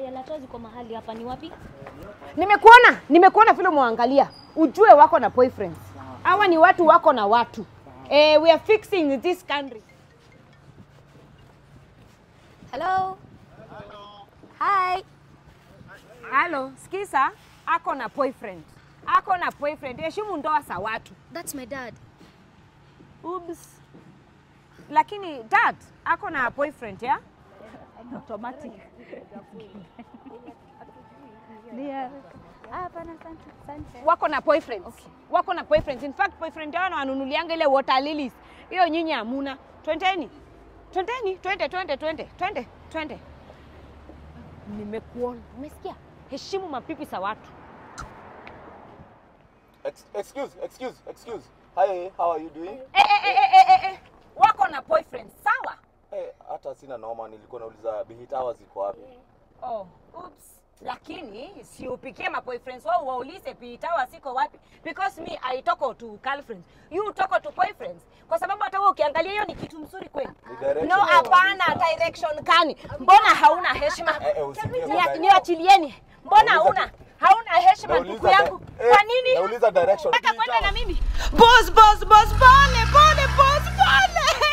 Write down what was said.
Ariel hata ziko mahali hapa ni wapi? Nimekuona, nimekuona vile mwangalia, ujue wako na boyfriends. Hawa ni watu wako na watu. Eh, we are fixing this country. Hello. Hi. Halo, sikiza, ako na boyfriend. Ako na boyfriend. Heshimu ndoa za watu. That's my dad. Oops. Lakini dad ako na boyfriend ya? automatic. Ndio. Hapana, asante, asante. Wako na boyfriends. Wako na boyfriends. In fact, boyfriend yao wananunulianga ile water lilies. Hiyo nyinyi hamuna. Twendeni. Twendeni, twende, twende, twende, twende, twende. Nimekuona. Umesikia? Heshimu mapipi za watu. Ex excuse, excuse, excuse. Hi, how are you doing? Eh, eh, eh, eh, eh, eh. Wako na boyfriend, sawa? Eh, hata sina noma, nilikuwa nauliza Bihit hawa ziko wapi? Oh, oops. Lakini si upikie ma boyfriends wao waulize pitawa siko wapi because me I talk to girlfriends. You talk to boyfriends. Kwa sababu hata wewe ukiangalia hiyo ni kitu mzuri kweli. Ni direction. No, hapana direction kani. Mbona hauna heshima? Eh, eh, usiingie kwa Nia- direction. Niachilieni. Mbona Nauliza hauna? tu- Hauna heshima Nauliza ndugu di- yangu. eh, Kwa nini? Nauliza direction. Nataka kwenda na mimi. Boss, boss, boss, pole, pole, boss, pole.